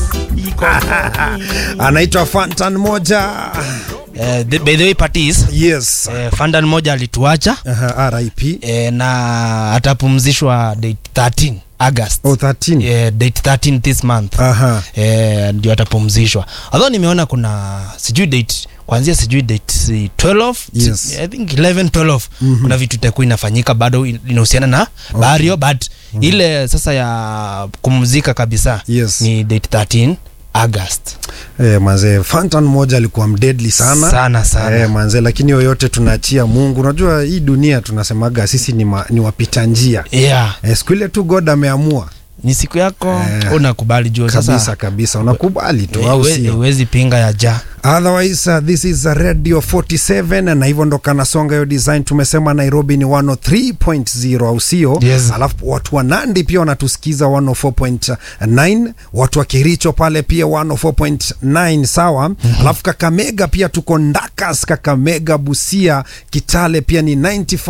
iko anaitwa Fantan moja. Eh, the- by the way parties Yes. eh, Fandan moja alituacha Aha, RIP. eh, na atapumzishwa date 13 August Oh, 13. eh, date 13 this month Aha. eh, ndio atapumzishwa although nimeona kuna sijui date kuanzia sijui date si 12 Yes. si- I think 11 12 kuna vitu itakuwa inafanyika bado in- inahusiana na okay. Bario but ile sasa ya kumzika kabisa Yes. ni date 13 August Eh, manze Fantan moja alikuwa mdeadly sana. sana sana Eh, manze lakini yoyote tunaachia Mungu. Unajua hii dunia tunasemaga sisi ni, ma, ni wapita njia. yeah Eh, siku ile tu God ameamua ni siku yako Eh, unakubali juu kabisa sasa kabisa, unakubali tu au huwe- sio? huwezi pinga ya ja Otherwise, uh, this is a Radio 47 na hivyo ndo kanasonga hiyo design. Tumesema Nairobi ni 103.0 au sio? Yes. Alafu watu wa Nandi pia wanatusikiza 104.9, watu wa Kericho pale pia 104.9 sawa. Alafu Kakamega pia tuko Ndakas, Kakamega, Busia, Kitale pia ni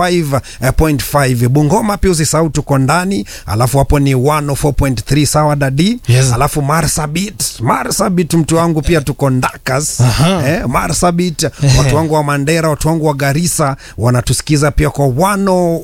95.5. Bungoma pia usisahau tuko ndani, alafu hapo ni 104.3 sawa dadi. Yes. Alafu Marsabit, Marsabit mtu wangu pia tuko Ndakas Aha. eh, Marsabit, watu wangu wa Mandera, watu wangu wa Garissa wanatusikiza pia kwa 10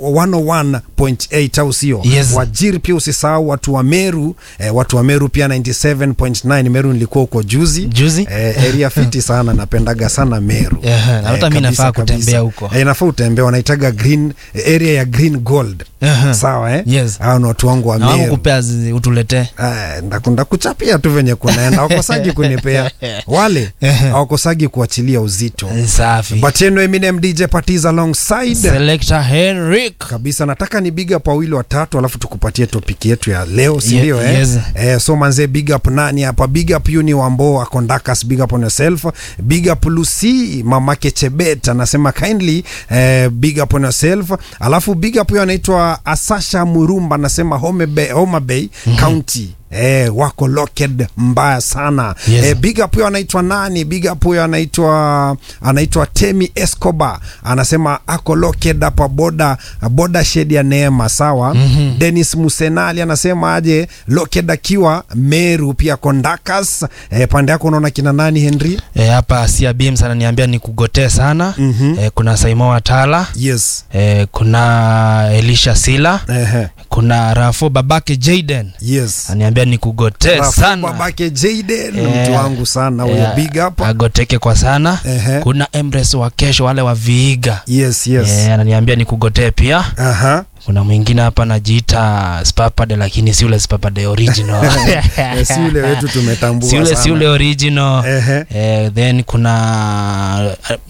101.8 au sio? Yes. Wajir pia usisahau watu wa Meru eh, watu wa Meru pia 97.9. Meru nilikuwa huko juzi Juzi? eh, area fiti sana, napendaga sana Meru Ehe, na hata mi kabisa, nafaa kabisa. kutembea huko. eh, nafaa utembea, wanaitaga green area ya green gold Ehe. sawa eh? Yes. Hao ni watu wangu wa na wangu Meru kupea zi- utuletee Eh, ndakunda kuchapia tu venye kunaenda wakosagi kunipea wale awakosagi kuachilia uzito safi but anyway, Eminem DJ parties alongside selector Henrik kabisa nataka ni big up wawili watatu alafu tukupatie topic yetu ya leo si Ye- ndio eh? yes. eh, so manze big up nani hapa big up Uni Wambo akondakas big up on yourself big up Lucy mamake Chebet anasema kindly eh, big up on yourself alafu big up huyo anaitwa Asasha Murumba anasema Homa Bay, Homa Bay County Eh, wako locked mbaya sana Yes. eh, big up huyo anaitwa nani big up huyo anaitwa anaitwa Temi Escobar anasema ako locked hapa boda boda shed ya Neema sawa mm-hmm. Dennis Musenali anasema aje locked akiwa Meru pia Kondakas eh, pande yako unaona kina nani Henry Eh, hapa Sia Beams ananiambia ni kugotee sana Mhm. eh, kuna Saimo Watala yes eh, kuna Elisha Sila Ehe. kuna Rafo babake Jaden yes ananiambia ni kugotee Rafu sana babake Jaden Eh, mtu wangu sana huyo eh, big up agoteke kwa sana Ehe. kuna Embrace wa kesho wale wa Viiga yes yes eh, ananiambia ni kugotee pia aha kuna mwingine hapa anajiita Spapade lakini si ule Spapade original Eh, si ule wetu tumetambua si ule sana. si ule original Ehe. eh, then kuna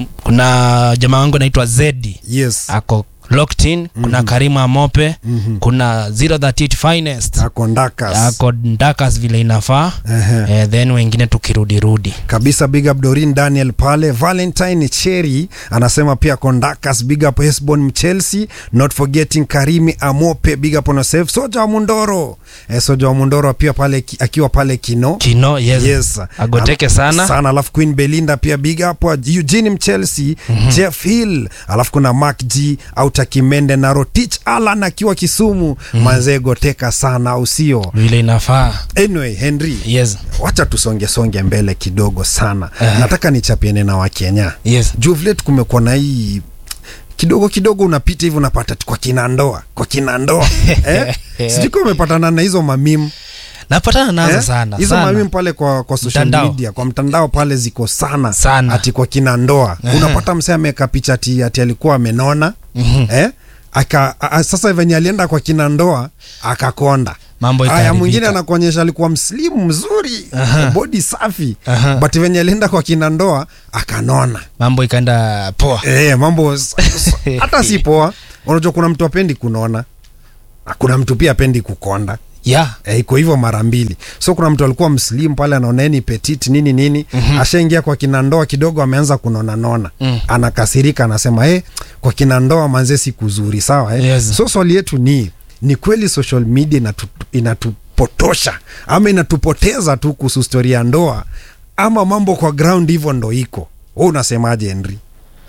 kuna jamaa wangu anaitwa Zedi yes ako locked in kuna Karima Amope Mhm. kuna 038 finest akondakas ako Ndakas vile inafaa Ehe. eh, then wengine tukirudirudi kabisa big up Dorin Daniel pale Valentine Cherry anasema pia Kondakas big up Hesbon Mchelsea not forgetting Karimi Amope big up on yourself Soja wa Mundoro eh, Soja wa Mundoro pia pale ki- akiwa pale Kino kino yes, Yes. agoteke Al- sana sana alafu Queen Belinda pia big up wa Eugene Mchelsea Jeff Hill alafu kuna Mark G Auta Kimende na Rotich Alan akiwa Kisumu mazee goteka sana au sio vile inafaa anyway Henry yes wacha tusonge songe mbele kidogo sana nataka nichapiane na wakenya yes juu vile tu kumekuwa na hii kidogo kidogo unapita hivi unapata tu kwa kina ndoa kwa kina ndoa eh? sijui kama umepatana na hizo mamimu napatana nazo eh? sana hizo sana. mamimu pale kwa, kwa social Mtandao. media kwa mtandao pale ziko sana Sana. ati kwa kina ndoa unapata msee ameweka picha ati, ati alikuwa amenona Mhm. eh? Aka, a, a, sasa venye alienda kwa kina ndoa akakonda Mambo Aya, ikaharibika. mwingine anakuonyesha alikuwa mslimu mzuri Aha. bodi safi Aha. but venye alienda kwa kina ndoa akanona mambo ikaenda poa e, mambo s- s- hata si poa unajua kuna mtu apendi kunona na kuna mtu pia apendi kukonda yeah Eh, iko hivyo mara mbili so kuna mtu alikuwa mslim pale anaoneni petit nini nini mm-hmm. ashaingia kwa kinandoa kidogo ameanza kunonanona Mm. anakasirika anasema hey, kwa kinandoa manze si kuzuri sawa eh? Yes. so swali yetu ni ni kweli social media inatu, inatupotosha ama inatupoteza tu kuhusu stori ya ndoa ama mambo kwa ground hivyo ndo iko we unasemaje henry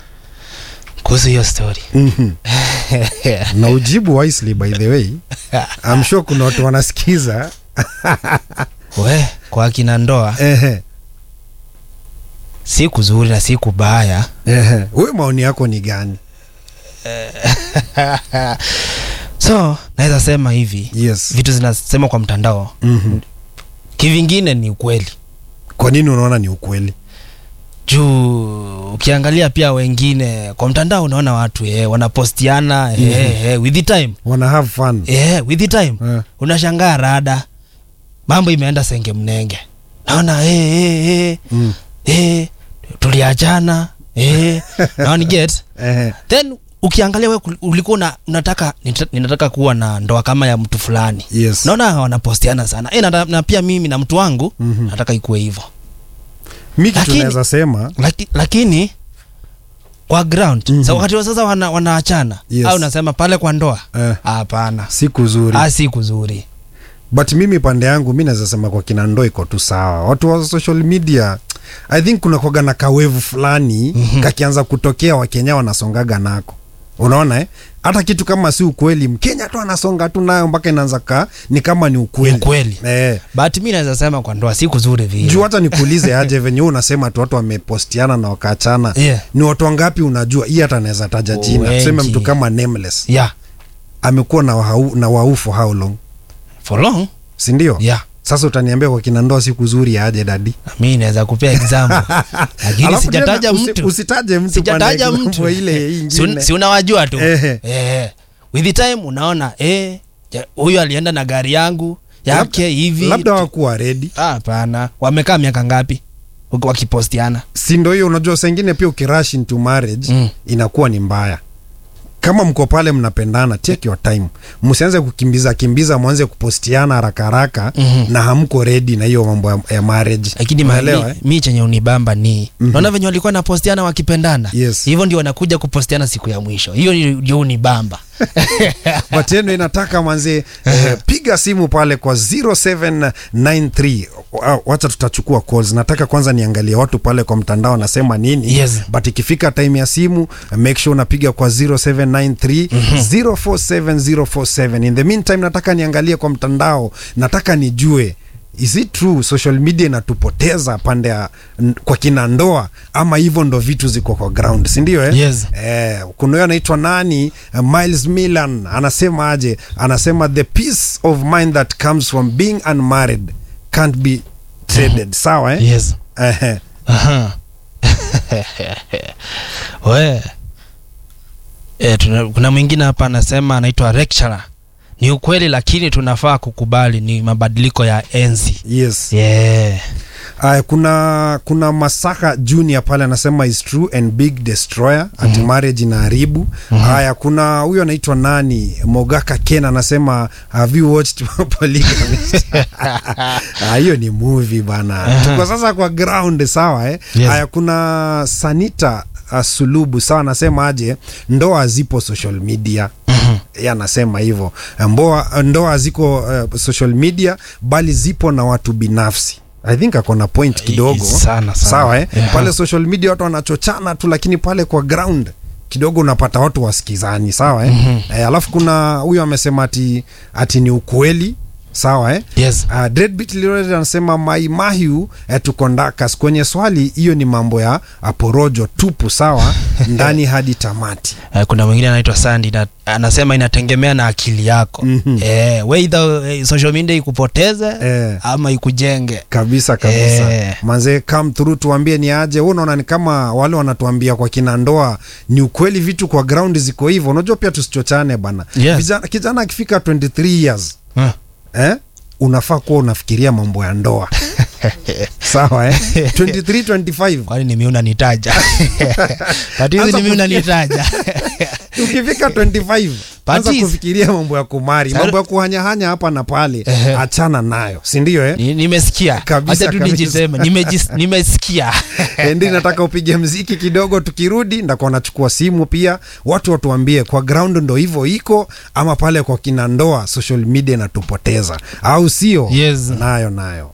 kuhusu hiyo story mm-hmm. na ujibu wisely by the way I'm sure kuna watu wanasikiza we kwa akina ndoa Ehe, si kuzuri na si kubaya ehe. Wewe maoni yako ni gani? so naweza sema hivi Yes. vitu zinasema kwa mtandao Mhm. kivingine ni ukweli Kwa nini unaona ni ukweli? juu ukiangalia pia wengine kwa mtandao unaona watu eh, wanapostiana eh, eh, with the time Wana have fun. eh, with the time Eh. unashangaa rada mambo imeenda senge mnenge naona eh, eh, eh, Mm. eh, tuliachana eh, naoni get Ehe. then ukiangalia we ulikuwa una, unataka nita- ninataka kuwa na ndoa kama ya mtu fulani Yes. naona wanapostiana sana e, na, na pia mimi na mtu wangu Mhm. nataka ikuwe hivyo Mi kitu Lakini- naweza sema Laki, lakini kwa ground Mhm. sa wakati wa sasa wana, wanaachana Yes. au nasema pale kwa ndoa Eh. hapana si kuzuri. ah, si kuzuri but mimi pande yangu mi naweza sema kwa kina ndo iko tu sawa watu wa social media i think kuna kwaga na kawevu fulani Mhm. kakianza kutokea wakenya wanasongaga nako unaona eh? hata kitu kama si ukweli mkenya tu anasonga tu nayo mpaka inaanza ka ni kama ni ukweli, Ni ukweli. Eh. but mi naweza sema kwa ndoa si kuzuri vile juu hata nikuulize aje venye wewe unasema tu watu wamepostiana na wakaachana Yeah. ni watu wangapi unajua hii hata anaweza taja jina Wengi. tuseme mtu kama nameless yeah amekuwa na wahau, na wau for how long for long sindio yeah sasa utaniambia kwa kina ndoa siku zuri aje dadi mi naweza kupea example lakini Alafu sijataja tena usi- mtu usitaje mtu sijataja pande mtu example ile si, ingine un, si unawajua tu Ehe. eh, with the time unaona eh, ja- huyu alienda na gari yangu yake Labda- hivi labda wakuwa redi Ah, hapana wamekaa miaka ngapi Waki- wakipostiana si ndo hiyo unajua saa ingine pia ukirash into marriage Mm. inakuwa ni mbaya kama mko pale mnapendana take your time msianze kukimbiza kimbiza mwanze kupostiana haraka haraka Mhm. na hamko redi na hiyo mambo ya, ya marriage lakini Unaelewa, mi, eh? mi chenye unibamba ni Mhm. naona venye walikuwa napostiana wakipendana Yes. hivyo ndio wanakuja kupostiana siku ya mwisho hiyo ni- ndio unibamba but yenu inataka manze eh, piga simu pale kwa 0793 Wa- wacha tutachukua calls nataka kwanza niangalie watu pale kwa mtandao wanasema nini Yes. but ikifika time ya simu make sure unapiga kwa 0793 047047 in the meantime nataka niangalie kwa mtandao nataka nijue is it true social media inatupoteza pande ya n- kwa kina ndoa ama hivyo ndo vitu ziko kwa ground sindio eh? Yes. Eh, kuna huyo anaitwa nani uh, Miles Milan anasema aje anasema the peace of mind that comes from being unmarried can't be traded sawa eh? yes Ehe. Aha. we e, tuna, kuna mwingine hapa anasema anaitwa lecturer ni ukweli lakini tunafaa kukubali ni mabadiliko ya enzi yes yeah. Aya, kuna kuna Masaka Junior pale anasema is true and big destroyer ati marriage inaharibu. Haya, kuna huyo anaitwa nani Mogaka Ken anasema have you watched Polygamy? Ah, hiyo ni movie bana. Tuko sasa kwa ground sawa eh? Yes. Haya, kuna Sanita uh, Sulubu sawa anasema aje ndoa zipo social media yeye anasema hivyo Mboa- ndoa ziko uh, social media bali zipo na watu binafsi i think ako na point kidogo sana, sana. sawa eh? Yeah. pale social media watu wanachochana tu lakini pale kwa ground kidogo unapata watu wasikizani sawa eh? Eh, alafu kuna huyo amesema ati, ati ni ukweli sawa eh? yes Uh, Dreadbeat Reloaded anasema Mai Mahiu eh, tuko ndakas kwenye swali hiyo ni mambo ya uh, porojo tupu sawa ndani hadi tamati Eh, kuna mwingine anaitwa Sandy na, anasema inategemea na akili yako Mhm. eh, weidha eh, social media ikupoteze Eh. ama ikujenge kabisa kabisa Eh. manze come through tuambie ni aje wewe unaona ni kama wale wanatuambia kwa kina ndoa ni ukweli vitu kwa ground ziko hivyo unajua pia tusichochane bana Yes. Vijana- kijana akifika 23 years Huh. eh? unafaa kuwa unafikiria mambo ya ndoa sawa eh? 23 25 kwani nimi unanitaja tatizi Anza nimi kufikia- unanitaja ukifika 25 anza Patis. kufikiria mambo ya kumari Sasa- mambo ya kuhanyahanya hapa na pale Ehe. achana nayo sindio eh? Ni- nimesikia Kabisa, Acha tu kabisa. nijiseme nimejis- nimesikia endi nataka upige mziki kidogo tukirudi ndakuwa nachukua simu pia watu watuambie kwa ground ndo hivyo iko ama pale kwa kina ndoa social media inatupoteza au sio Yes. nayo nayo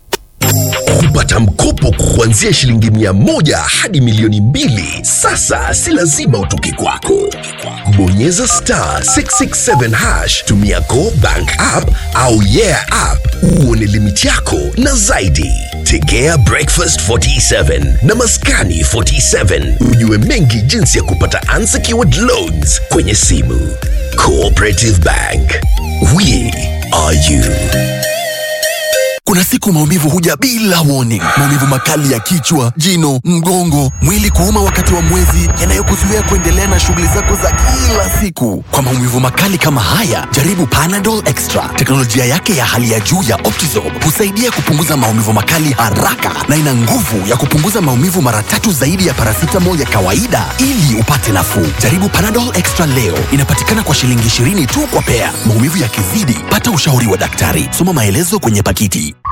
Kupata mkopo kuanzia shilingi mia moja hadi milioni mbili sasa si lazima utoke kwako. Bonyeza star 667 hash, tumia Go Bank app au Yeah app uone limiti yako na zaidi. Tegea Breakfast 47 na Maskani 47 ujue mengi jinsi ya kupata unsecured loans kwenye simu. Cooperative Bank, we are you. Kuna siku maumivu huja bila warning. Maumivu makali ya kichwa, jino, mgongo, mwili kuuma wakati wa mwezi, yanayokuzuia kuendelea na shughuli zako za kila siku. Kwa maumivu makali kama haya, jaribu Panadol Extra. Teknolojia yake ya hali ya juu ya Optizorb husaidia kupunguza maumivu makali haraka na ina nguvu ya kupunguza maumivu mara tatu zaidi ya paracetamol ya kawaida ili upate nafuu. Jaribu Panadol Extra leo. Inapatikana kwa shilingi 20 tu kwa pea. Maumivu yakizidi, pata ushauri wa daktari. Soma maelezo kwenye pakiti.